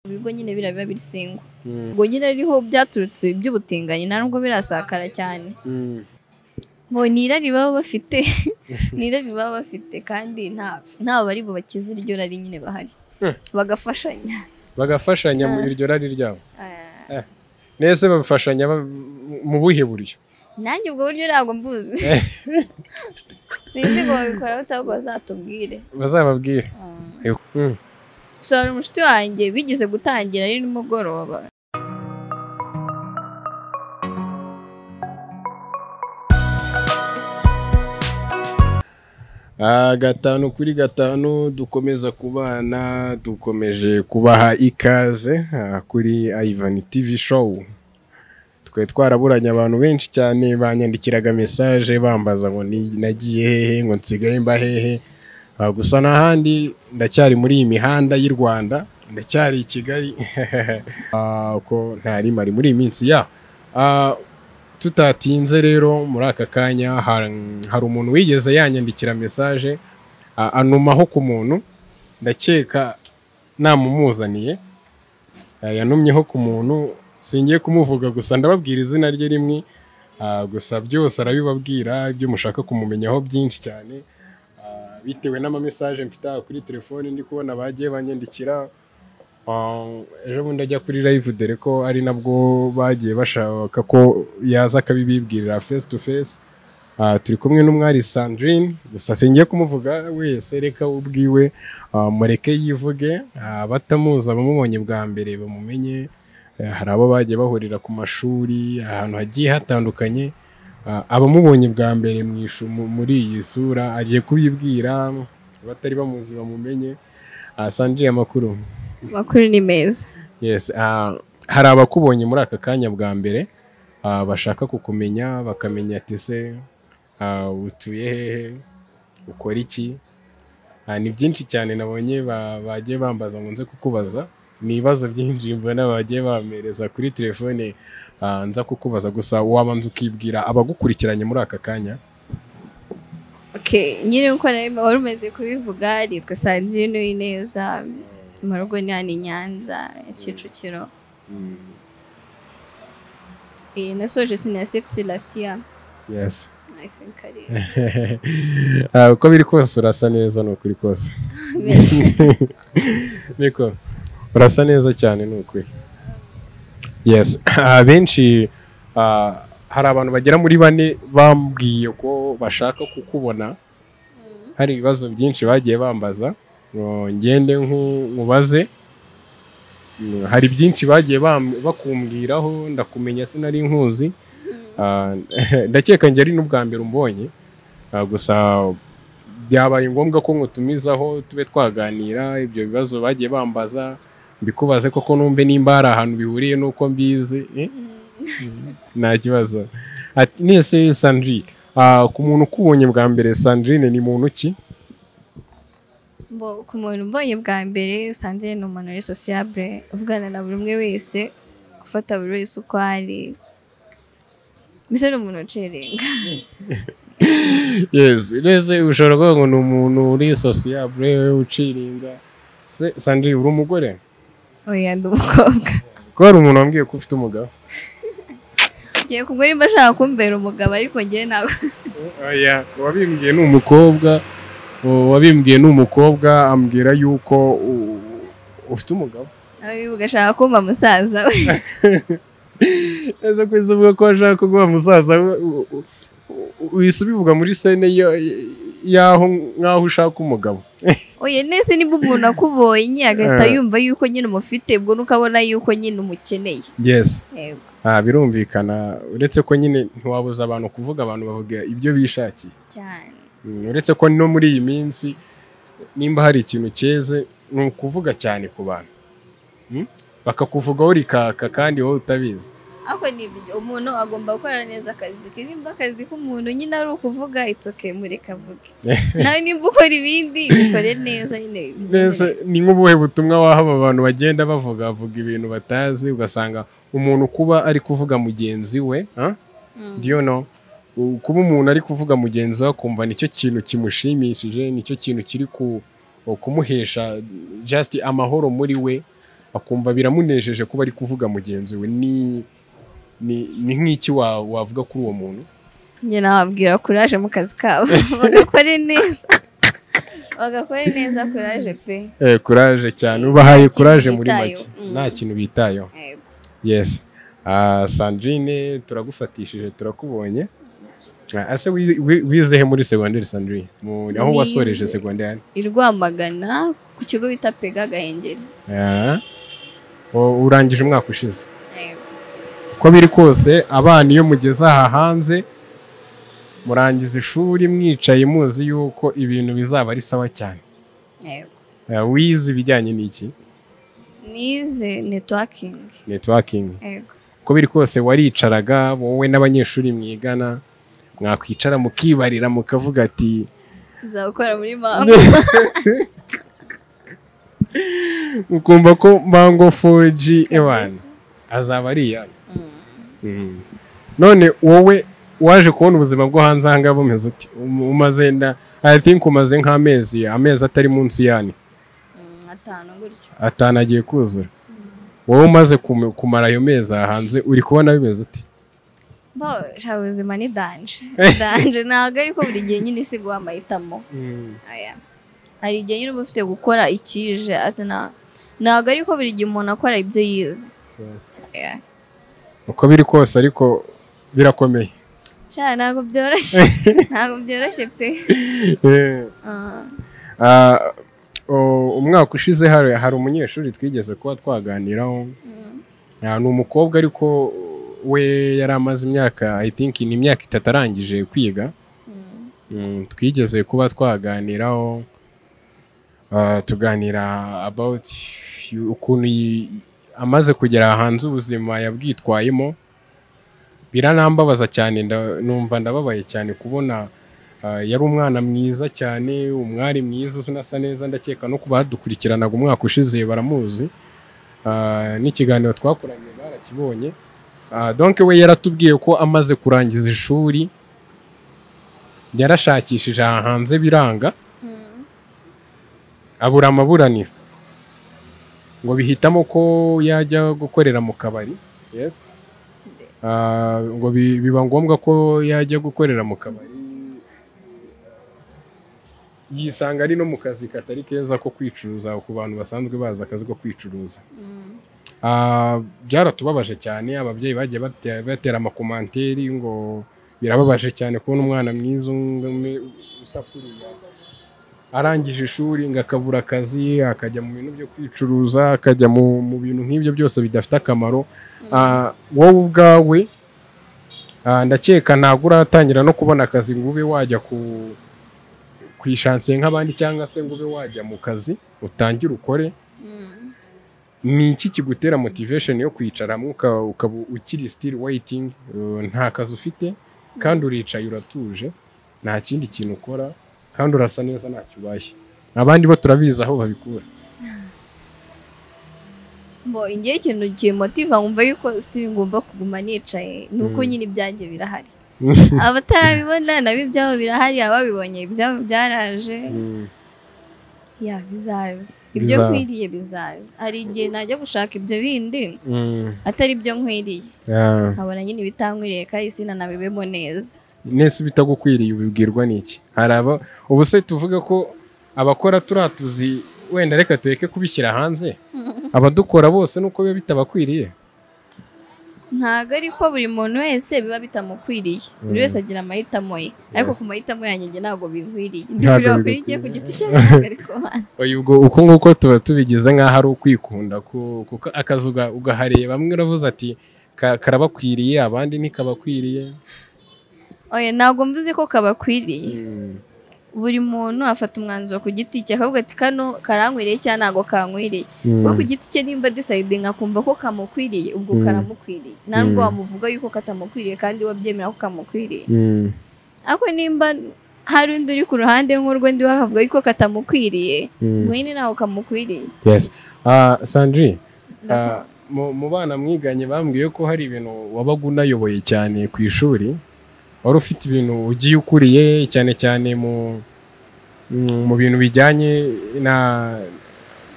ibigo nyine biriya biba biri singwa ubwo nyine ariho byaturutse by'ubutinganyi nta nubwo birasakara cyane ngo ni irari baba bafite ni irari baba bafite kandi ntawe bari bubakize iryo rari nyine bahari bagafashanya bagafashanya mu iryo rari ryabo nese babifashanya mu buhe buryo nanjye ubwo buryo ntabwo mbuzi sinzi ngo babikora bute ahubwo bazatubwire bazababwire gusa hari umushuti wanjye bigeze gutangira ari nimugoroba gatanu kuri gatanu dukomeza kubana dukomeje kubaha ikaze kuri ayivani tivi showu twari twaraburanye abantu benshi cyane banyandikiraga mesaje bambaza ngo nagiye hehe ngo nsigaye mba hehe gusa n'ahandi ndacyari muri iyi mihanda y'u rwanda ndacyari i kigali uko ntarimari muri iyi minsi ya tutatinze rero muri aka kanya hari umuntu wigeze yanyandikira mesaje anumaho ku muntu ndakeka namumuzaniye yanumyeho ku muntu singiye kumuvuga gusa ndababwira izina rye rimwe gusa byose arabibabwira ibyo mushaka kumumenyaho byinshi cyane bitewe n'amamesaje mfite aha kuri telefoni ndi kubona bagiye banyandikira ejo bundi ajya kuri live dore ko ari nabwo bagiye bashaka ko yaza akabibibwirira face to face turi kumwe n'umwari sandrine gusa singiye kumuvuga wese reka ubwiwe mureke yivuge batamuzi abamubonye bwa mbere bamumenye hari abo bagiye bahurira ku mashuri ahantu hagiye hatandukanye abamubonye bwa mbere muri iyi sura agiye kubibwira abatari bamuzi bamumenye sandrine amakuru amakuru ni meza hari abakubonye muri aka kanya bwa mbere bashaka kukumenya bakamenya ati se utuye hehe ukora iki ni byinshi cyane nabonye bagiye bambaza ngo nze kukubaza ni ibibazo byinshi mbona bagiye bampereza kuri telefone nza kukubaza gusa wabanza ukibwira abagukurikiranye muri aka kanya nyine nk'uko wari umeze kubivuga yitwa sandrine uwineza mu rugo ni hano i nyanza kicukiro nasoje siniya sekisi lasitiya uko biri kose urasa neza ni ukuri kose niko urasa neza cyane ni ukuri benshi hari abantu bagera muri bane bambwiye ko bashaka kukubona hari ibibazo byinshi bagiye bambaza ngende nkubaze hari byinshi bagiye bakumbwiraho ndakumenya sinari nkuzi ndakeka njye ari n'ubwa mbere umbonye gusa byabaye ngombwa ko nkutumizaho tube twaganira ibyo bibazo bagiye bambaza mbikubaze koko numve nimba hari ahantu bihuriye n'uko mbizi nta kibazo nese sandrine ku muntu ukubonye bwa mbere sandrine ni muntu ki ku muntu ubonye bwa mbere sandrine ni umuntu uri sosiyabure uvugana na buri umwe wese gufata buri wese uko ari mbese ni umuntu ucirenga mbese ushobora kuvuga ngo ni umuntu uri sosiyabure uciringa sandrine uri umugore oya ndi umukobwa ko hari umuntu wambwiye ko ufite umugabo ngiye kugura nimba ashaka kumbera umugabo ariko ngewe ntabwo oya uwabimbwiye ni umukobwa uwabimbwiye ni umukobwa ambwira yuko ufite umugabo ugashaka kumva musaza we ese ko uvuga ko ashaka kuguha musaza we uhise ubivuga muri sene y'aho nk'aho ushaka umugabo oya neza niba umuntu akubonye agahita yumva yuko nyine umufite ubwo nuko abona yuko nyine umukeneye yesi birumvikana uretse ko nyine ntiwabuza abantu kuvuga abantu bavuga ibyo bishakiye cyane uretse ko no muri iyi minsi nimba hari ikintu cyeze ni ukuvuga cyane ku bantu bakakuvugaho rikaka kandi wowe utabizi ariko ni ibyo umuntu agomba gukora neza akazi ke nimba akazi k'umuntu nyine ari ukuvuga itsoke mureka avuge nawe nimba ukora ibindi bikore neza nyine Mbese ni nk'ubuhe butumwa waha aba bantu bagenda bavuga bavuga ibintu batazi ugasanga umuntu kuba ari kuvuga mugenzi we diyono kuba umuntu ari kuvuga mugenzi we akumva nicyo kintu kimushimishije nicyo kintu kiri kumuhesha jasiti amahoro muri we akumva biramunejeje kuba ari kuvuga mugenzi we ni ni nk'iki wavuga kuri uwo muntu njye nababwira kuraje mu kazi kabo bagakore neza bagakore neza kuraje pe kuraje cyane ubahaye kuraje muri make nta kintu bitayeho yesi sandrine turagufatishije turakubonye ase wizehe muri segonderi sandrine aho wasoreje segonderi i rwamagana ku kigo bita pega gahengeri urangije umwaka ushize uko biri kose abana iyo mugeze aha hanze murangiza ishuri mwicaye muzi yuko ibintu bizaba ari sawa cyane wize ibijyanye n'iki nize netiwakingi netiwakingi uko biri kose waricaraga wowe n'abanyeshuri mwigana mwakwicara mukibarira mukavuga ati uzabukora muri mango ukumva ko mango foji ebana azaba ari iyawe none wowe waje kubona ubuzima bwo hanze aha ngaha bumeze uti umaze nda i think umaze nk'amezi amezi atari munsi y'ane atanu gutyo atanu agiye kuzura wowe umaze kumara ayo mezi aha hanze uri kubona bimeze uti bo shaka ubuzima ni danje danje ntabwo ariko buri gihe nyine si guha amahitamo hari igihe nyine uba ufite gukora ikije ntabwo ariko buri gihe umuntu akora ibyo yize uko biri kose ariko birakomeye nshya ntabwo byoroshye ntabwo byoroshye pe umwaka ushize hari umunyeshuri twigeze kuba twaganiraho ni umukobwa ariko we yari amaze imyaka i think ni imyaka itatu arangije kwiga twigeze kuba twaganiraho tuganira about ukuntu amaze kugera hanze ubuzima yabwitwayemo biranambabaza cyane numva ndababaye cyane kubona yari umwana mwiza cyane umwari mwiza unasa neza ndakeka no kuba badukurikiranaga umwaka ushize baramuzi n'ikiganiro twakoranye barakibonye donke we yaratubwiye ko amaze kurangiza ishuri yarashakishije aha hanze biranga abura amaburaniro ngo bihitamo ko yajya gukorera mu kabari ngo biba ngombwa ko yajya gukorera mu kabari yisanga ari no mu kazi katari keza ko kwicuruza ku bantu basanzwe bazi akazi ko kwicuruza byaratubabaje cyane ababyeyi bagiye batera amakomanteri ngo birababaje cyane kubona umwana mwiza usakuriye arangije ishuri ngo akabura akazi akajya mu bintu byo kwicuruza akajya mu bintu nk'ibyo byose bidafite akamaro wowe ubwawe ndakeka ntabwo uratangira no kubona akazi ngo ube wajya ku ishansiye nk'abandi cyangwa se ngo ube wajya mu kazi utangire ukore ni iki kigutera motivesheni yo kwicara ukaba ukiri sitiri weyitingi nta kazi ufite kandi uricaye uratuje nta kindi kintu ukora kandi urasa neza ntacyo ubaye abandi bo turabizi aho babikura ngo igihe ikintu kimotiva nkumva yuko sitiri ngomba kuguma nicaye ni uko nyine ibyanjye birahari abatarabibona nabo ibyabo birahari ababibonye ibyabo byaraje ya bizaza ibyo nkwiriye bizaza hari igihe najya gushaka ibyo bindi atari ibyo nkwiriye nkabona nyine ibitankwiriye kandi sinanabibemo neza nese ibitagukwiriye ubibwirwa n'iki hari aba ubu se tuvuga ko abakora turiya tuzi wenda reka tureke kubishyira hanze abadukora bose nuko biba bitabakwiriye ntabwo ariko buri muntu wese biba bitamukwiriye buri wese agira amahitamo ye ariko ku mahitamo yanjye ntabwo binkwiriye ntabwo bikwiriye ku giti cyawe ariko ubwo uko nguko tuba tubigize nk'aho ari ukwikunda kuko akazi ugahareba bamwe uravuze ati karabakwiriye abandi ntikabakwiriye ntabwo mvuze ko kabakwiriye buri muntu afata umwanzuro ku giti cye akavuga ati kano karankwiriye cyangwa ntabwo kankwiriye kuko ku giti cye nimba disayidinga akumva ko kamukwiriye ubwo karamukwiriye nta nubwo wamuvuga yuko katamukwiriye kandi wabyemera ko kamukwiriye ariko nimba hari undi uri ku ruhande nk'urw'undi wakavuga yuko katamukwiriye mwene ntabwo kamukwiriye sandri mu bana mwiganye bambwiye ko hari ibintu wabaga unayoboye cyane ku ishuri wari ufite ibintu ugiye ukuriye cyane cyane mu bintu bijyanye na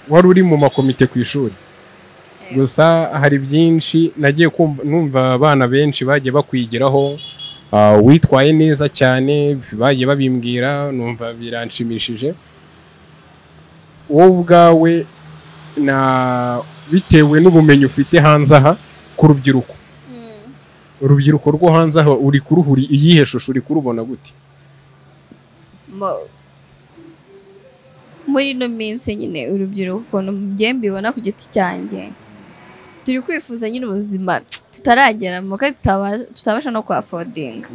wari uri mu makomite ku ishuri gusa hari byinshi nagiye numva abana benshi bagiye bakwigiraho witwaye neza cyane bagiye babimbwira numva biranshimishije wowe ubwawe na bitewe n'ubumenyi ufite hanze aha ku rubyiruko urubyiruko rwo hanze aha uri kuruhuri iyihe shusho uri kurubona gute muri ino minsi nyine urubyiruko ukuntu mbibona ku giti cyanjye turi kwifuza nyine ubuzima tutarageramo kandi tutabasha no kwafodinga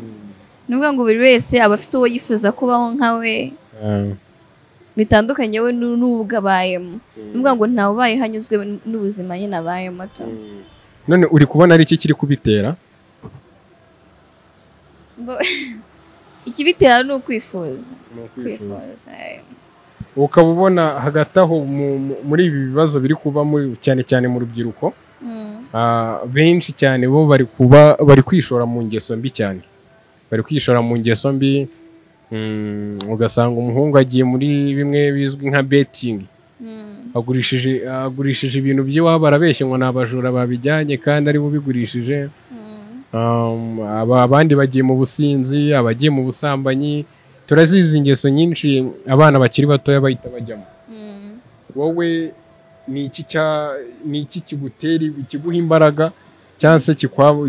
ni ukuvuga ngo buri wese aba afite uwo yifuza kubaho nka we bitandukanye we n'ubwo abayemo ni ukuvuga ngo ntawe ubaye hanyuzwe n'ubuzima nyine abayemo tu none uri kubona ari iki kiri kubitera ikibitera ni ukwifuza kwifuza ukaba ubona hagati aho muri ibi bibazo biri kuba cyane cyane mu rubyiruko benshi cyane bo bari kuba bari kwishora mu ngeso mbi cyane bari kwishora mu ngeso mbi ugasanga umuhungu agiye muri bimwe bizwi nka betingi agurishije agurishije ibintu by'iwabo arabeshye ngo ni abajura babijyanye kandi ari bo bigurishije abandi bagiye mu businzi abagiye mu busambanyi turazizi ingeso nyinshi abana bakiri batoya bahita bajyamo wowe ni iki kigutera kiguha imbaraga cyangwa se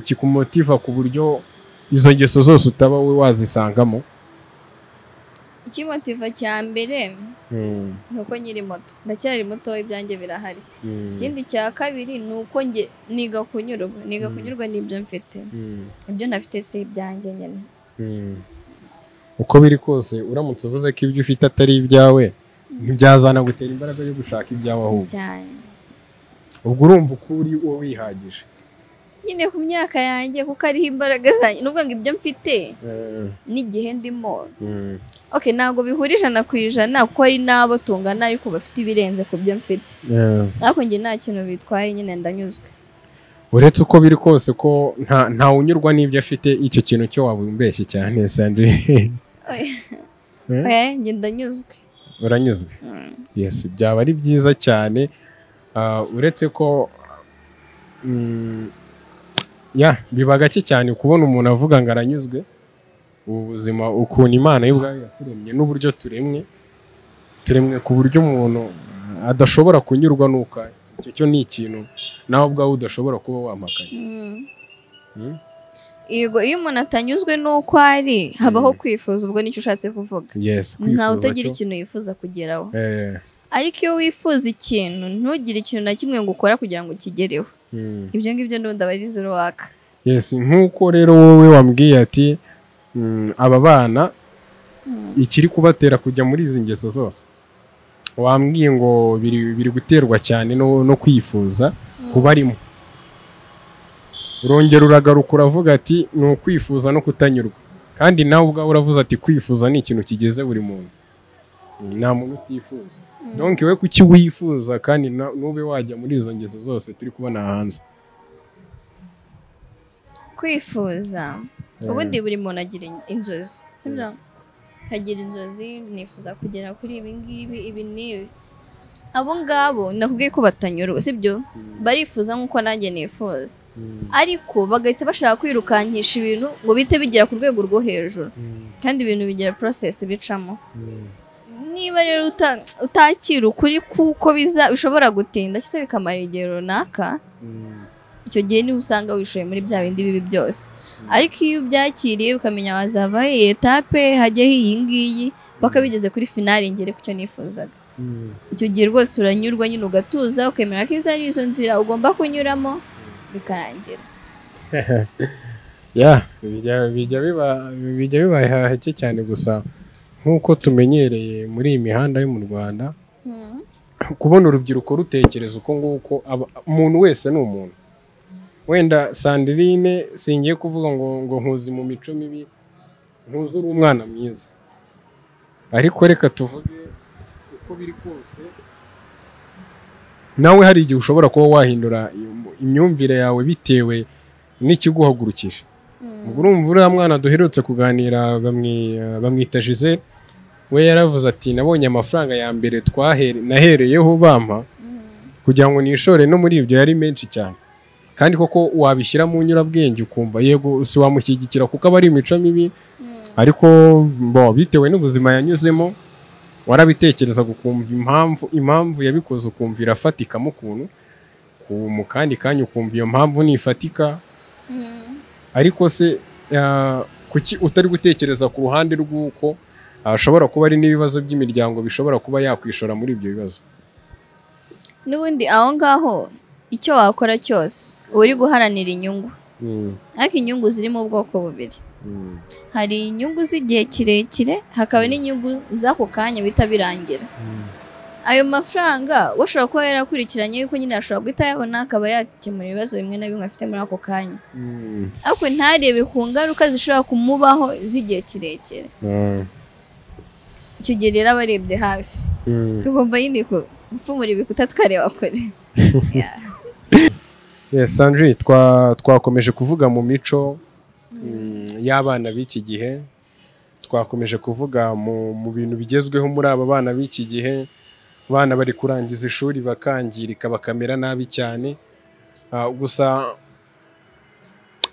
kikumotiva ku buryo izo ngeso zose utaba we wazisangamo ikimotiva cya mbere ni uko nkiri moto ndacyari muto ibyanjye birahari ikindi cya kabiri ni uko nge niga kunyurwa niga kunyurwa n'ibyo mfite ibyo ntafite si ibyanjye nyine uko biri kose uramutse uvuze ko ibyo ufite atari ibyawe ntibyazana gutera imbaraga yo gushaka ibyawe ahubwo ubwo urumva uko uri uwo wihagije nyine ku myaka yanjye kuko ariho imbaraga zanjye ni ngo ibyo mfite n'igihe ndimo oke ntabwo bihura ijana ku ijana kuko hari n'abo tungana ariko bafite ibirenze ku byo mfite ariko njye nta kintu bitwaye nyine ndanyuzwe uretse uko biri kose ko ntawe unyurwa n'ibyo afite icyo kintu cyo wabumbeshye cyane sandrine njye ndanyuzwe uranyuzwe yesi byaba ari byiza cyane uretse ko ya biba gake cyane kubona umuntu avuga ngo aranyuzwe ubuzima ukuntu imana y'ubwayo yaturemye n'uburyo turemwe turemwe ku buryo umuntu adashobora kunyurwa n'uko icyo cyo ni ikintu nawe ubwawe udashobora kuba wampakanya yego iyo umuntu atanyuzwe n'uko ari habaho kwifuza ubwo nicyo ushatse kuvuga ntawe utagira ikintu yifuza kugeraho ariko iyo wifuza ikintu ntugire ikintu na kimwe ngo ukora kugira ngo ukigereho ibyo ngibyo n'ubundi aba ari zero waka yesi nk'uko rero wowe wambwiye ati aba bana ikiri kubatera kujya muri izi ngeso zose wambwiye ngo biri guterwa cyane no kwifuza kubarimo urongera uragaruka uravuga ati ni ukwifuza no kutanyurwa kandi nawe ubwawe uravuze ati kwifuza ni ikintu kigeze buri muntu nta muntu utifuza nonke we kuki wifuza kandi nube wajya muri izo ngeso zose turi kubona hanze kwifuza ubundi buri muntu agira inzozi nkagira inzozi nifuza kugera kuri ibi ngibi ibi n'ibi abo ngabo nakubwiye ko batanyura sibyo barifuza nk'uko nanjye nifuza ariko bagahita bashaka kwirukankisha ibintu ngo bite bigera ku rwego rwo hejuru kandi ibintu bigira porosesi bicamo niba rero utakira ukuri kuko biza bishobora gutinda cyangwa bikamara igihe runaka icyo gihe niba usanga wishoye muri bya bindi bibi byose ariko iyo ubyakiriye ukamenya wazava iyi etape hajyaho iyi ngiyi paka bigeze kuri finari ngere ku cyo nifuzaga icyo gihe rwose uranyurwa nyine ugatuza ukemera ko izo ari izo nzira ugomba kunyuramo bikarangira bijya bibaye hake cyane gusa nk'uko tumenyereye muri iyi mihanda yo mu rwanda kubona urubyiruko rutekereza uko nguko umuntu wese ni umuntu wenda sandirine singiye kuvuga ngo ngo nkuzi mu mico mibi ntuzi uri umwana mwiza ariko reka tuvuge uko biri kose nawe hari igihe ushobora kuba wahindura imyumvire yawe bitewe n'ikiguhagurukije ubwo urumva uriya mwana duherutse kuganira bamwita jize we yaravuze ati nabonye amafaranga ya mbere nahereyeho bampa kugira ngo nishore no muri ibyo yari menshi cyane kandi koko wabishyira mu nyurabwenge ukumva yego si wamushyigikira kuko aba ari imico mibi ariko bo bitewe n'ubuzima yanyuzemo warabitekereza ukumva impamvu impamvu yabikoze ukumva irafatikamo ukuntu mu kandi kanya ukumva iyo mpamvu ntifatika ariko se ah, kuki utari gutekereza ku ruhande rw'uko hashobora kuba ari n'ibibazo by'imiryango bishobora kuba yakwishora muri ibyo bibazo n'ubundi aho ngaho icyo wakora cyose uba uri guharanira inyungu Mm, ariko inyungu ziri mu bwoko bubiri mm, hari inyungu z'igihe kirekire hakaba n'inyungu z'ako kanya bihita birangira mm. ayo mafaranga we ashobora kuba yarakurikiranye yuko nyine ashobora guhita ayabona akaba yakemura ibibazo bimwe na bimwe afite muri ako kanya Mm, ariko ntarebe ku ngaruka zishobora kumubaho z'igihe kirekire mm, icyo gihe rero aba arebye hafi mm. tugomba nyine ku- gupfumura ibikuta tukareba kure Yes, Sandrine, twa twakomeje kuvuga mu mico mm, y'abana b'iki gihe twakomeje kuvuga mu mu bintu bigezweho muri aba bana b'iki gihe abana bari kurangiza ishuri bakangirika bakamera nabi cyane Ah, gusa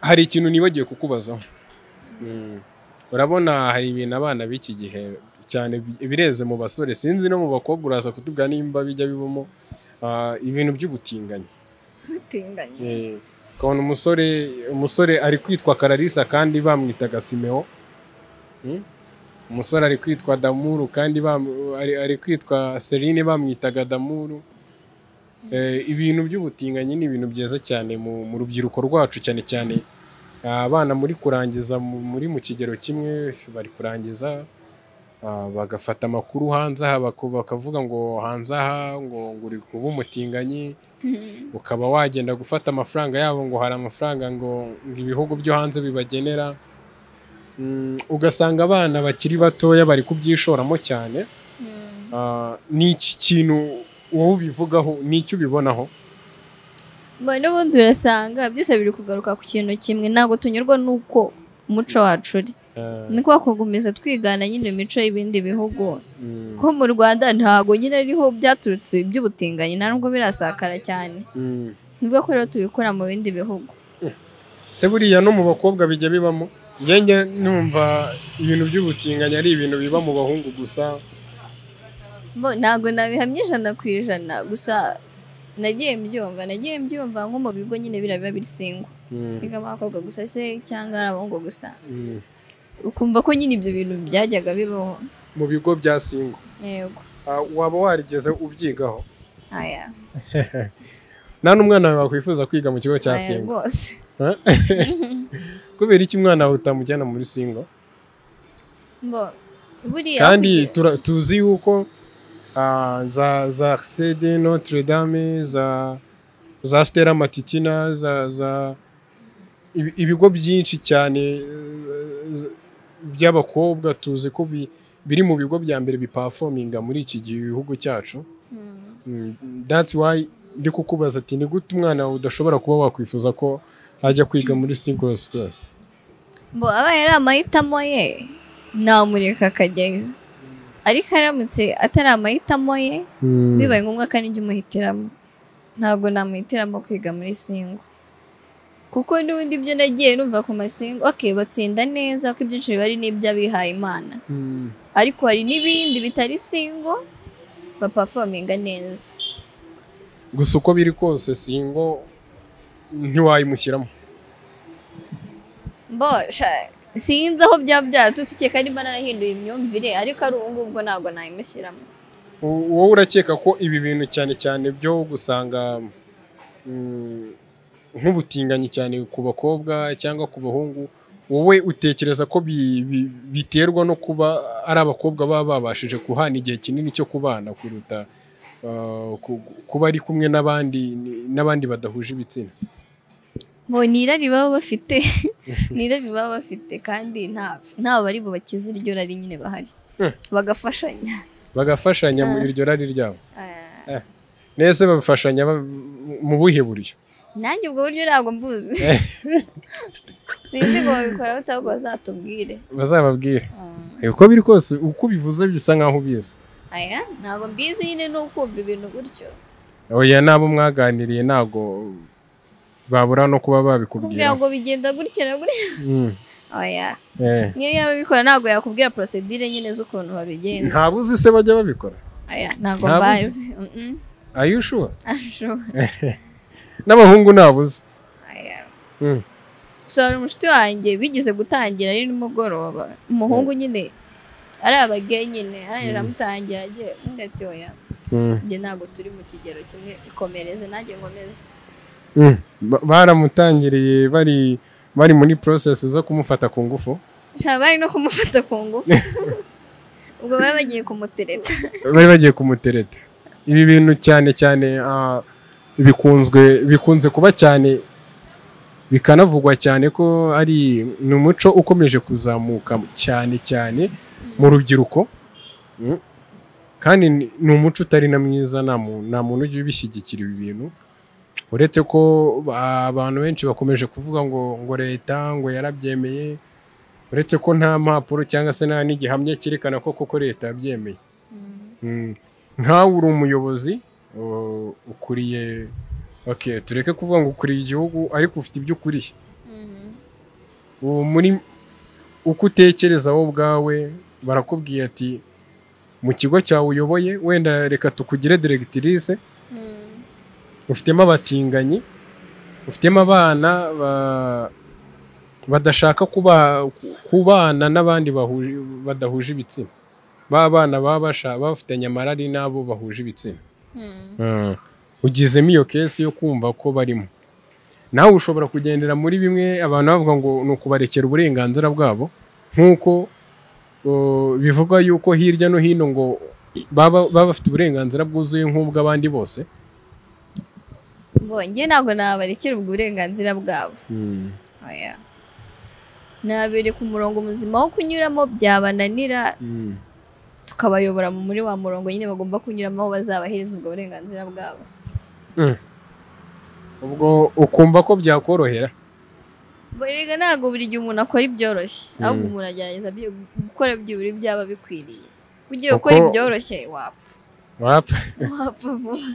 hari ikintu nibagiwe kukubazaho Mm. urabona hari ibintu abana b'iki gihe cyane bi- bireze mu basore sinzi no mu bakobwa uraza kutubwira nimba bijya bibamo ah, ibintu by'ubutinganyi Ubutinganyi. Eh, ukabona umusore umusore ari kwitwa kararisa kandi bamwitaga simeo Mm? umusore ari kwitwa damuru kandi bam- ari, ari kwitwa serine bamwitaga damuru Eh, ibintu by'ubutinganyi ni ibintu byiza cyane mu, mu rubyiruko rwacu cyane cyane abana muri kurangiza mu- muri mu kigero kimwe bari kurangiza ah, bagafata amakuru hanze aha bako- bakavuga ngo hanze aha ngo ngo uri kuba umutinganyi Mm. ukaba wagenda gufata amafaranga yabo ngo hari amafaranga ngo ngo ibihugu byo hanze bibagenera Mm, ugasanga abana bakiri batoya bari kubyishoramo cyane Mm. Ah, ni iki kintu wowe ubivugaho ni iki ubibonaho Mbona n'ubundi urasanga byose biri kugaruka ku kintu kimwe ntabwo tunyurwa n'uko umuco wacu uri Ah, ni kwa kugumiza twigana nyine imico y'ibindi bihugu mm, ko mu rwanda ntabwo nyine ariho byaturutse by'ubutinganyi nta nubwo birasakara cyane mm. nibwo ko rero tubikora mu bindi bihugu se buriya no mu bakobwa bijya bibamo njye numva ibintu by'ubutinganyi ari ibintu biba mu bahungu gusa Bo, ntabwo nabihamya ijana ku ijana gusa nagiye mbyumva nagiye mbyumva nko mu bigo nyine biriya biba bisingwa Mm, biga abakobwa gusa se cyangwa ari abahungu gusa mm. ukumva ko nyine ibyo bintu byajyaga bibaho mu bigo bya singo yego Ah, waba warigeze ubyigaho aya nta n'umwana wawe wakwifuza kwiga mu kigo cya aya singo rwose kubera iki umwana wawe utamujyana muri singo Bo, buriya kandi kugira- tura- tuzi yuko ah, za za sede notre dame za za stera matitina za za ibi- ibigo byinshi cyane eh, z- by'abakobwa tuzi ko bi- biri mu bigo bya mbere bipafominga muri iki gihe igihugu cyacu Mm. Mm, that's why ndi kukubaza ati ni gute umwana wawe udashobora kuba wakwifuza ko ajya kwiga muri single school Bo abaye ari amahitamo ye namureka akajyayo ariko aramutse atari amahitamo ye Mm. bibaye ngombwa kandi njye umuhitiramo ntabwo namuhitiramo kwiga muri singo kuko n'ubundi ibyo nagiye numva ku masingo okay batsinda neza ko ibyinshi biba ari n'iby'abihaye imana Mm. ariko hari n'ibindi bitari singo bapafominga neza gusa uko biri kose singo ntiwayimushyiramo mbosha sinzi aho byaba byaraturutse ikeka niba narahinduye imyumvire ariko ari ubu ngubwo ntabwo nayimushyiramo U- wowe urakeka ko ibi bintu cyane cyane byo gusanga mm, nk'ubutinganyi cyane ku bakobwa cyangwa ku bahungu wowe utekereza ko bi- bi- biterwa no kuba ari abakobwa baba babashije guhana igihe kinini cyo kubana kuruta ah, ku- kuba ari kumwe n'abandi n'abandi badahuje ibitsina ngo ni irari baba bafite ni irari baba bafite kandi nta nta bari bubakize iryo rari nyine bahari Hmm. bagafashanya bagafashanya mu Ah. iryo rari ryabo Eh, nese babifashanya ba- mu buhe buryo nanjye ubwo buryo ntabwo mbuzi sinzi ngo babikora bate ahubwo bazatubwire bazababwire Mm. uko biri kose uko ubivuze bisa nkaho ubizi aya ntabwo mbizi nyine ni ukumva ibintu gutyo oya n'abo mwaganiriye ntabwo babura no kuba kubwira babikubwira ngo bigenda gutya na gutya Mm. oya Eh. niyo yaba abikora ntabwo yakubwira procedure nyine z'ukuntu babigenza nta buzi se bajya babikora oya ntabwo ntabuzi. mbazi Mm-mm. are you sure I'm sure. n'abahungu nta buzi Oya. Mm. gusa hari umushuti wanjye bigeze gutangira ari nimugoroba umuhungu nyine ari abageye nyine arangije amutangira agiye undi ati oya Mm. njye ntabwo turi mu kigero kimwe ikomereze nanjye nkomeze Mm. Ba- baramutangiriye bari bari muri process zo kumufata ku ngufu nshaka bari no kumufata ku ngufu ubwo baba bagiye kumutereta bari bagiye kumutereta ibi bintu cyane cyane ah, bikunzwe bikunze kuba cyane bikanavugwa cyane ko ari ni umuco ukomeje kuzamuka cyane cyane mu rubyiruko Mm. kandi ni ni umuco utari na mwiza nta mu- nta muntu ujya ubishyigikira ibi bintu uretse ko ba- abantu benshi bakomeje kuvuga ngo ngo leta ngo yarabyemeye uretse ko nta mpapuro cyangwa se nta n'igihamya cyerekana ko koko leta yabyemeye Mm. nkawe uri umuyobozi uh, ukuriye okay tureke kuvuga ngo ukuriye igihugu ariko ufite ibyo ukuriye Mhm. ubu muri uko utekereza wowe ubwawe barakubwiye ati mu kigo cyawe uyoboye wenda reka tukugire diregitirise Mhm. ufitemo abatinganyi ufitemo abana ba- badashaka kuba- kubana n'abandi bahuje- badahuje ibitsina ba bana baba basha- bafitanye amarari n'abo bahuje ibitsina Mhm. ugizemo iyo kesi yo kumva ko barimo nawe ushobora kugendera muri bimwe abantu bavuga ngo ni ukubarekera uburenganzira bwabo nk'uko uh, bivugwa yuko hirya no hino ngo baba baba bafite uburenganzira bwuzuye nk'ubw'abandi bose Ngo njye ntabwo nabarekera ubwo burenganzira bwabo oya nabereka umurongo muzima wo kunyuramo byabananira Mm. tukabayobora mu- muri wa murongo nyine bagomba kunyuramo aho bazabahiriza ubwo burenganzira bwabo ubwo ukumva ko byakorohera Erega ntabwo buri gihe umuntu akora ibyoroshye Mm. ahubwo umuntu agerageza byi- gukora byibura byaba bikwiriye ugiye Uko- gukora ibyoroshye wapfa wapfa wapfa vuba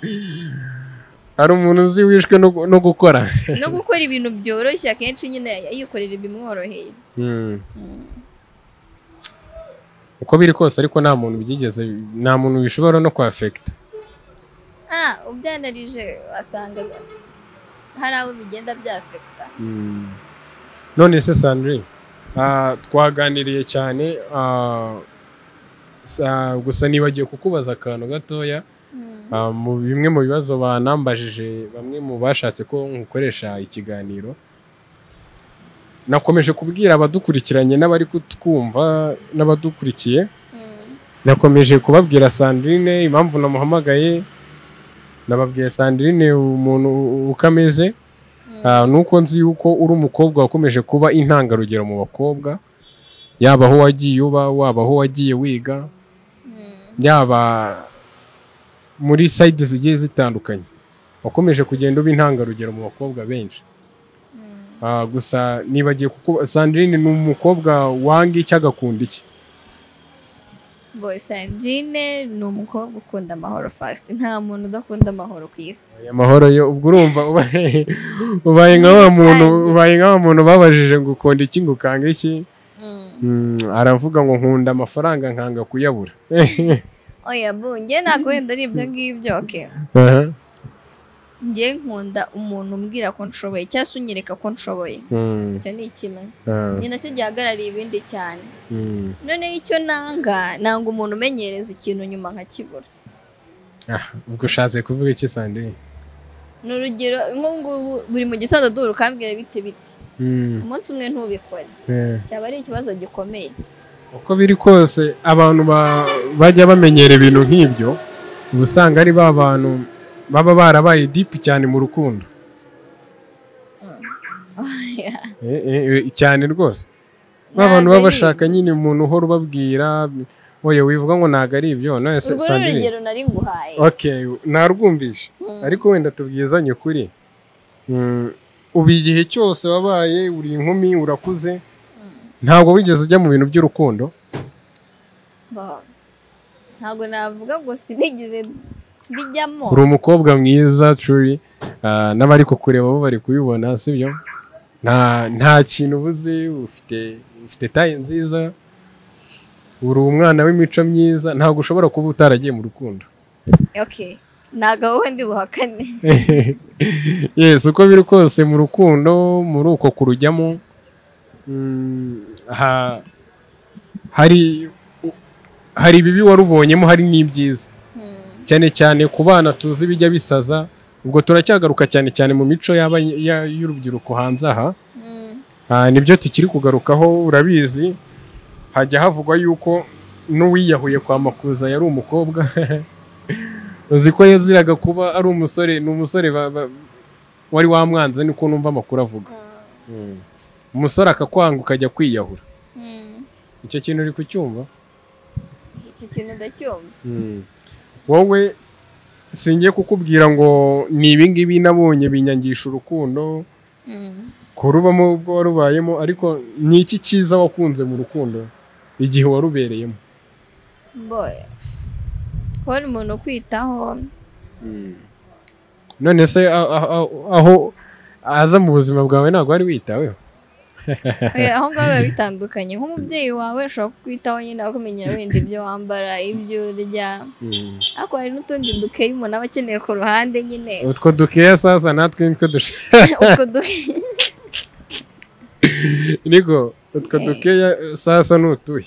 hari umuntu uzi wishwe no, no gukora no gukora ibintu byoroshye akenshi nyine yikorera ibimworoheye Mm. uko biri kose ariko nta muntu byigeze nta muntu bishobora no kwafekita ah ubyanarije wasanga hari abo bigenda byafekita none se sandre ah, twaganiriye cyane ah, sa- gusa nibagiwe kukubaza akantu gatoya Ah, mu bimwe mu bibazo banambajije bamwe mu bashatse ko nkoresha ikiganiro nakomeje kubwira abadukurikiranye n'abari kutwumva n'abadukurikiye Mm. nakomeje kubabwira sandrine impamvu namuhamagaye nababwiye sandrine umuntu uko ameze Ah, nuko nzi yuko uri umukobwa wakomeje kuba intangarugero mu bakobwa yaba aho wagiye uba waba aho wagiye wiga Mm. yaba muri sayidi zigiye zitandukanye wakomeje kugenda uba intangarugero mu bakobwa benshi Ah, gusa nibagiye kuko sandrine ni umukobwa wanga iki agakunda iki Boy Sandrine ni umukobwa ukunda amahoro fast nta muntu udakunda amahoro ku isi aya mahoro yo ubwo urumva ubaye ubaye nka wa muntu ubaye nka wa muntu babajije ngo ukunda iki ngo ukanga iki Mm, aravuga ngo nkunda amafaranga nkanga kuyabura oya bu njye ntabwo wenda ari ibyo ngibyo oke Aha. njye nkunda umuntu umbwira ko nshoboye cyangwa se unyereka ko nshoboye Mm, icyo ni kimwe ah, ni nacyo gihagarariye ibindi cyane mm. noneho icyo nanga nanga umuntu umenyereza ikintu nyuma nkakibura Ah, ubwo ushatse kuvuga iki sandrine ni urugero nk'ubungubu buri mu gitondo duhura ukambwira bite bite Mm, umunsi umwe ntubikore eh. cyaba ari ikibazo gikomeye uko biri kose abantu ba- bajya bamenyera ibintu nk'ibyo uba usanga ari ba bantu baba barabaye dipu cyane mu rukundo Oya. Eh, eh, eh, cyane rwose ba bantu Ntabwo baba ari bashaka nyine umuntu uhora ubabwira oya wivuga ngo ntabwo ari ibyo none se urwo ni sandrine urugero nari nguhaye okay narwumvishe Mm. ariko wenda tubwizanye ukuri Mm, ubu igihe cyose wabaye uri inkumi urakuze ntabwo wigeze ujya mu bintu by'urukundo Ba- ntabwo navuga ngo sinigeze bijyamo uri umukobwa mwiza curi ah, n'abari kukureba bo bari kubibona sibyo nta nta kintu ubuze ufite ufite taye nziza uri umwana w'imico myiza ntabwo ushobora kuba utaragiye mu rukundo okay ntabwo wowe ndi buhakane yes uko biri kose mu rukundo muri uko kurujyamo mm, ha- hari hari ibibi warubonyemo hari n'ibyiza Hmm. cyane cyane ku bana tuzi bijya bisaza ubwo turacyagaruka cyane cyane mu mico y'aba- ya- y'urubyiruko hanze aha Hmm. Ah, nibyo tukiri kugarukaho urabizi hajya havugwa yuko n'uwiyahuye kwa makuza yari umukobwa uzi ko yaziraga kuba ari umusore ni umusore ba- ba- wari wamwanze niko numva amakuru avuga Hmm. umusore akakwanga ukajya kwiyahura Hmm. icyo kintu uri kucyumva icyo kintu ndacyumva wowe singiye kukubwira ngo ni ibingibi nabonye binyangisha urukundo Hmm. kurubamo ubwo warubayemo ariko ni iki cyiza wakunze mu rukundo igihe warubereyemo boya kubona umuntu ukwitaho none se a- a- a- aho aza mu buzima bwawe ntabwo wari witaweho Eh, aho ngaho biba bitandukanye nk'umubyeyi wawe ashobora kukwitaho nyine akumenyera wenda ibyo wambara ibyo urya ariko hari n'utundi dukeya umuntu aba akeneye ku ruhande nyine utwo dukeya sasa natwe nitwe dushaka utwo dukeya niko utwo Eh. dukeya eh, sasa ni utuhe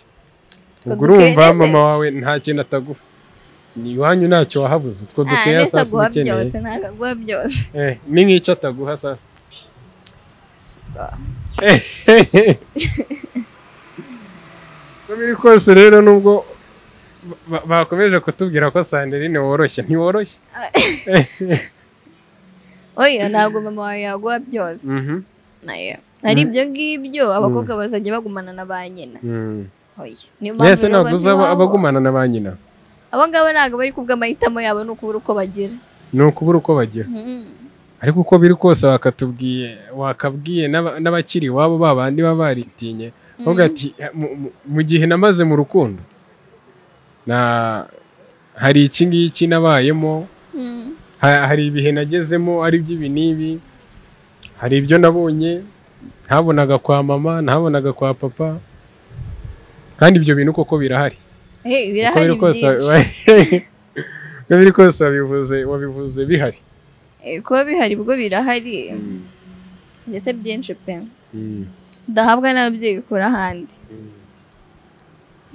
Utwo ubwo urumva dukeya se? mama wawe nta kintu ataguha ni iwanyu ntacyo wahabuze utwo Ah, dukeya nese sasa uba aguha ukeneye byose ntabwo aguha byose Eh, ni nk'icyo ataguha sasa uko biri kose rero nubwo ba- bakomeje kutubwira ko sanderine woroshye ntiworoshye oya ntabwo mama wawe yaguha byose Mhm. nayo hari ibyo ngibyo abakobwa bazajya bagumana na ba nyina Mm. oya niyo mbese rero ntabwo uzaba banywa- abagumana na ba nyina abo ngabo ntabwo bari kubwa amahitamo yabo ni ukubura uko bagira ni ukubura uko bagira Hmm. ariko uko biri kose wakatubwiye wakabwiye n'aba- n'abakiri iwabo ba bandi baba baritinye ahubwo ati "Mu- mu- mu gihe namaze mu rukundo na hari iki ngiki nabayemo Hmm. Ha- hari ibihe nagezemo ari iby'ibi n'ibi hari ibyo nabonye ntabonaga kwa mama ntabonaga kwa papa kandi ibyo bintu koko birahari Eh, uko birahari biri kose byinshi uko biri kose wabivuze wabivuze bihari Eh, kuba bihari ubwo birahari ndetse byinshi pe ndahabwa n'ababyeyi bikura ahandi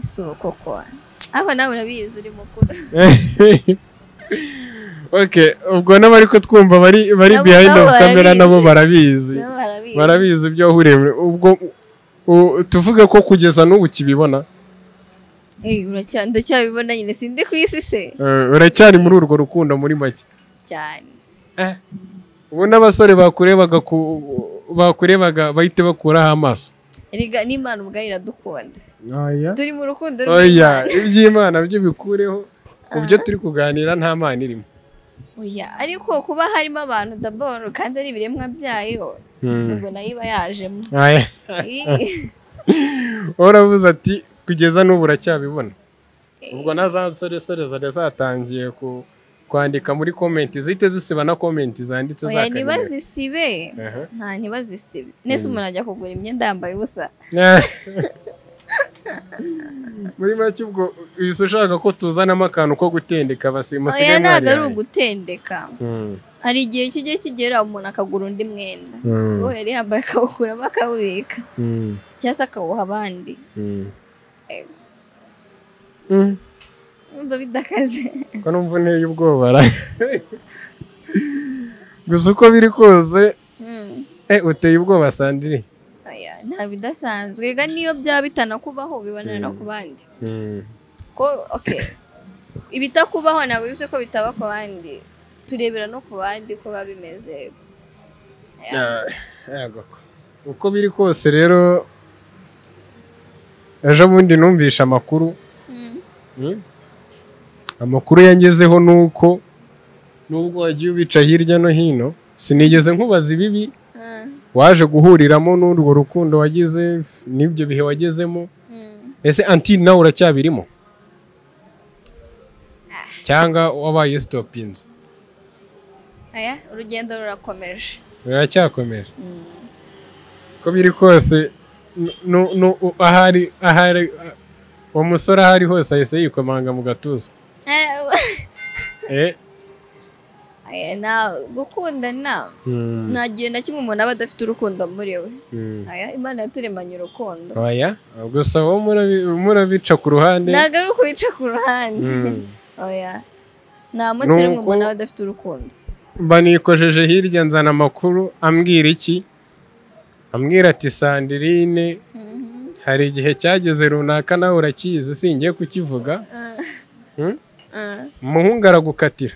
si koko ariko nawe urabizi uri mukuru okay ubwo n'abari kutwumva bari bari Nabo- behind nabo of camera barabizi. nabo barabizi nabo barabizi barabizi ibyo wahuriye muri- ubwo u- tuvuge ko kugeza n'ubu ukibibona Eh, uracya- ndacyabibona nyine sindi ku isi se Eh, uracyari muri urwo rukundo muri make cyane ubu n'abasore bakurebaga ku- bakurebaga bahite bakuraho amaso erega n'imana ubwayo iradukunda turi mu rukundo rw'Imana. oya iby'imana byo bikureho ku byo turi kuganira nta mana irimo oya ariko kuba harimo abantu daboro kandi ari ibiremwa byayo ubwo nayo iba yajemo Aya. Eh. uravuze ati kugeza n'ubu uracyabibona ubwo na za nsoresore zari zatangiye ku- kwandika muri komenti zihite zisiba na komenti zanditse za oya karindwi. ntibazisibe Aha. nta ntibazisibe nese umuntu ajya kugura imyenda yambaye ubusa muri make ubwo uhise ushaka ko tuzanamo akantu ko gutendeka abasima oya ntabwo ari ugutendeka hari igihe kijya kigera umuntu akagura undi mwenda uwo yari yambaye akawukuramo akawubika cyangwa se akawuha abandi Urumva bidakaze ko numva unteye ubwoba ra gusa uko biri kose Hmm. eh, uteye ubwoba sandiri oya nta bidasanzwe rega n'iyo byaba bitanakubaho bibonana no ku bandi ko ok ibitakubaho ntabwo bivuze ko bitaba ku bandi turebera no ku bandi ko biba bimeze Ah, yego. uko biri kose rero ejo bundi numvishe amakuru Hmm. Mm. amakuru yangezeho ni uko nubwo wagiye ubica hirya no hino sinigeze nkubaza ibibi Ah. waje guhuriramo n'urwo rukundo wagize n'ibyo bihe wagezemo Hmm. ese anti nawe uracyabirimo cyangwa wabaye usitopinze aya urugendo rurakomeje ruracyakomeje uko biri kose nu- nu- ahari ahari uwo musore ahari hose ahise yikomanga mu gatuza Eh, aya nta gukunda nta mm, nta gihe na kimwe umuntu aba adafite urukundo muri we mm. aya imana yaturemanye urukundo oya gusa wowe murabi- murabica ku ruhande ntabwo ari ukubica ku ruhande Mm. oya nta munsi rimwe Nuko- umuntu aba adafite urukundo banikojeje hirya nzana amakuru ambwira iki ambwira ati sandirine Mhm. hari igihe cyageze runaka nawe urakizi singiye kukivuga Ah, Hmm? ah, umuhungu aragukatira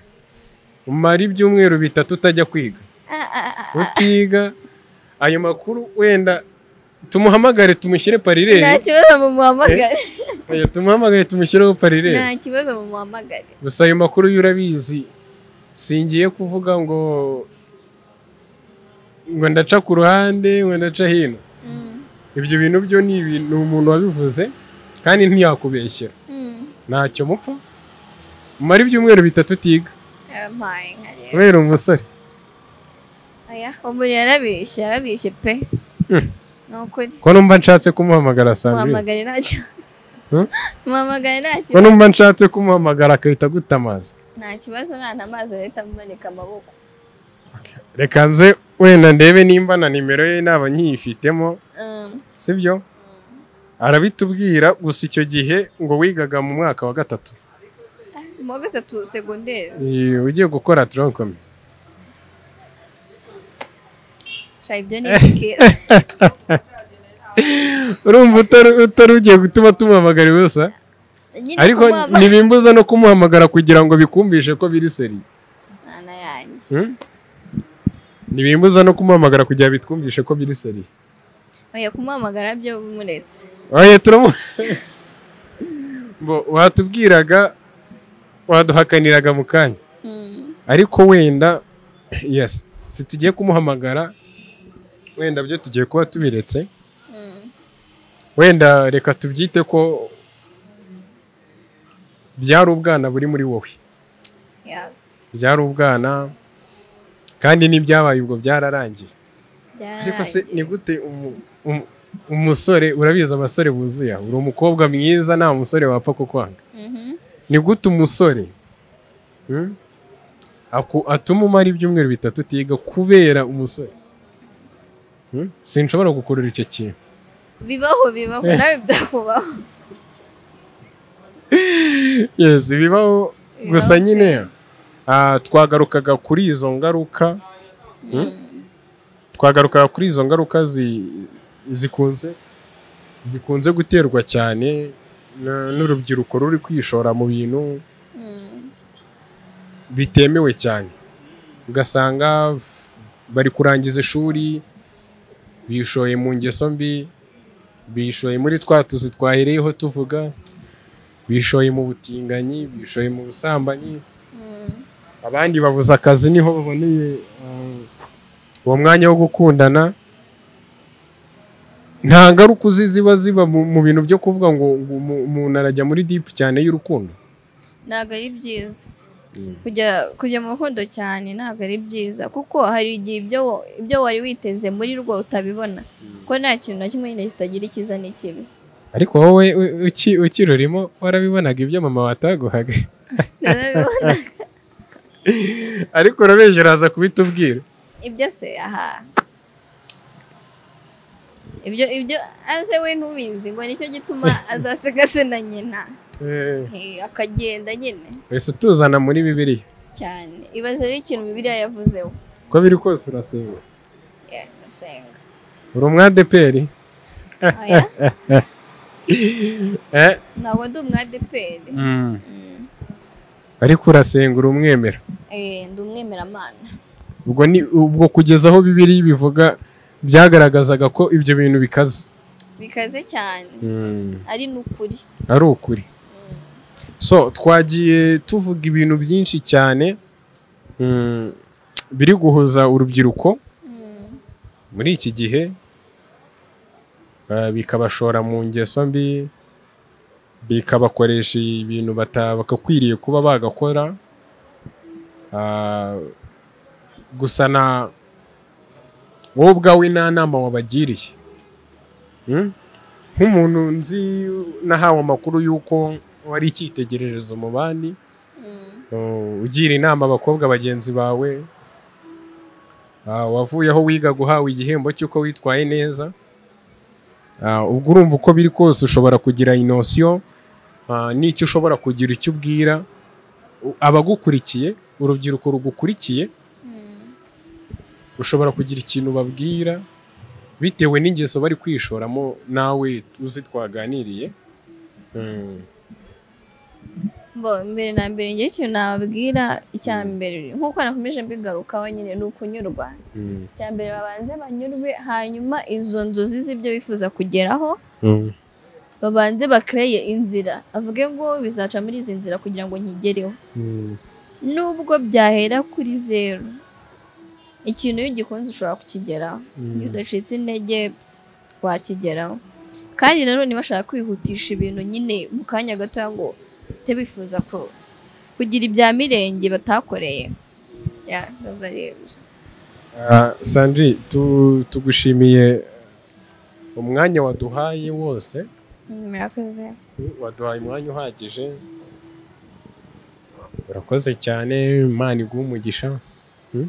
umara ibyumweru bitatu utajya kwiga ah, ah, ah. utiga ayo makuru wenda tumuhamagare tumushyire nta parireyo kibazo mumuhamagare Oya, tumuhamagare tumushyireho parireyo nta kibazo mumuhamagare gusa ayo makuru yo urabizi singiye kuvuga ngo ngo ndaca ku ruhande ngo ndaca hino Mm, ibyo bintu byo ni ibintu umuntu wabivuze kandi ntiyakubeshyera mm. ntacyo mupfa umara ibyumweru bitatu utiga yarampaye nka rero kubera umusore aya umuntu yarabeshye yarabeshye pe Hmm. ni ukuri ko numva nshatse kumuhamagara sandrine muhamagare nta kibazo Hmm? muhamagare nta ko kibazo numva nshatse kumuhamagara agahita aguta amazi nta kibazo nta n'amazi ahita amanika amaboko reka nze wenda ndebe nimba na nimero ye naba nkiyifitemo Mm, sibyo arabitubwira gusa icyo gihe ngo wigaga mu mwaka wa gatatu ah, mu wa gatatu segonderi Eh, ugiye gukora tronkomi sha ibyo ni byiza urumva utari- utari ugiye gutuma tumuhamagara ubusa nyine ariko kumuhama- ntibimbuza no kumuhamagara kugira ngo bikumvishe ko biri seri mwana yanjye Hmm? ntibimbuza no kumuhamagara kugira ngo bitwumvishe ko biri seri oya kumuhamagara byo muretse oye turamu Mbo, watubwiraga waduhakaniraga mu kanya Mm, ariko wenda yes si tugiye kumuhamagara wenda byo tugiye kuba tubiretse mm. wenda reka tubyite ko byari ubwana buri muri wowe ya byari ubwana kandi n'ibyabaye ubwo byararangiye ariko se ni byararangiye gute umu- umu- umusore urabizi abasore buzuye aha, uri umukobwa mwiza nta musore wapfa kukwanga Mhm. ni gute umusore hmm, aku- atuma umara ibyumweru bitatu utiga kubera umusore Hmm? sinshobora gukurura icyo kintu bibaho bibaho nawe byakubaho yes bibaho gusa Bibaho nyine ah, twagarukaga kuri izo ngaruka Mm, twagarukaga kuri izo ngaruka zi- zikunze zikunze guterwa cyane n- n'urubyiruko ruri kwishora mu bintu mm. bitemewe cyane ugasanga f- bari kurangiza ishuri bishoye mu ngeso mbi bishoye muri twa tuzi twahereyeho tuvuga bishoye mu butinganyi bishoye mu busambanyi Mm, abandi babuze akazi niho baboneye eh, uwo mwanya wo gukundana nta ngaruka uzi ziba ziba mu mu bintu byo kuvuga ngo ngo umu- umuntu arajya muri dipu cyane y'urukundo ntabwo ari byiza kujya kujya mu rukundo cyane ntabwo ari byiza kuko hari igihe ibyo wa- ibyo wari witeze muri rwo utabibona ko nta kintu na kimwe nyine kitagira icyiza n'ikibi ariko wowe u- uki- ukirurimo warabibonaga ibyo mama wataguhaga Narabibona. ariko urabeje uraza kubitubwira ibyo se aha ibyo ibyo aze we ntubizi ngo nicyo gituma azasiga se na nyina Eh, Eh, akagenda nyine wese utuzana muri bibiriya cyane ibaze ari ikintu bibiliya yavuzeho uko biri kose urasenga Yeah, senga uri umwadeperi Oya, eh? ntabwo ndi umwadeperi mm. Mm. ariko urasenga uri umwemera Eh, ndi umwemeramana ubwo ni ubwo kugeza aho bibiri bivuga byagaragazaga ko ibyo bintu bikaze bikaze cyane ari n'ukuri ari ukuri so twagiye tuvuga ibintu byinshi cyane mm, biri guhuza urubyiruko Mm. muri iki gihe eh, bikabashora mu ngeso mbi bikabakoresha ibintu bata- bagakwiriye kuba bagakora Ah, gusa na wowe ubwawe nta nama wabagiriye Hmm? nk'umuntu nzi nahawe amakuru y'uko wari icyitegererezo mu bandi Uh, ugira inama abakobwa bagenzi bawe Ah, wavuye aho wiga guhawe igihembo cy'uko witwaye neza Ah, ubwo urumva uko biri kose ushobora kugira inosiyo ah, n'icyo ushobora kugira icyo ubwira U- abagukurikiye urubyiruko rugukurikiye ushobora kugira ikintu babwira bitewe n'ingeso bari kwishoramo nawe uzi twaganiriye Mm. Bo, mbere na mbere ngewe ikintu nababwira icya mbere nk'uko nakomeje mbigarukaho nyine ni ukunyurwa Mm. icya mbere babanze banyurwe hanyuma izo nzozi z'ibyo bifuza kugeraho Mm. babanze bakereye inzira avuge ngo bizaca muri izi nzira kugira ngo nkigereho Mm. nubwo byahera kuri zeru ikintu iyo ugikunze ushobora kukigeraho iyo udacitse intege wakigeraho kandi nanone bashaka kwihutisha ibintu nyine mu kanya gatoya ngo bahite bifuza ku- kugira ibya mirenge batakoreye ya ndumva rero Ah, Sandri tu- tugushimiye umwanya waduhaye wose murakoze waduhaye umwanya uhagije urakoze cyane imana iguha umugisha Hmm?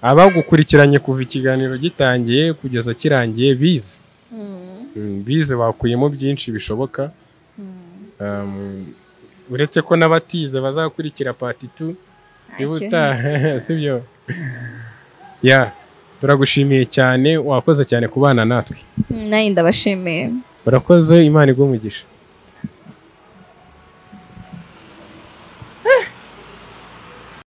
abagukurikiranye kuva ikiganiro gitangiye kugeza kirangiye bize Mm, Hmm, bize bakuyemo byinshi bishoboka mm. Um, uretse ko n'abatize bazakurikira pati tu Ntacyo ibutaha sibyo ya turagushimiye cyane wakoze cyane kubana natwe Mm, nanjye ndabashimiye urakoze imana iguha umugisha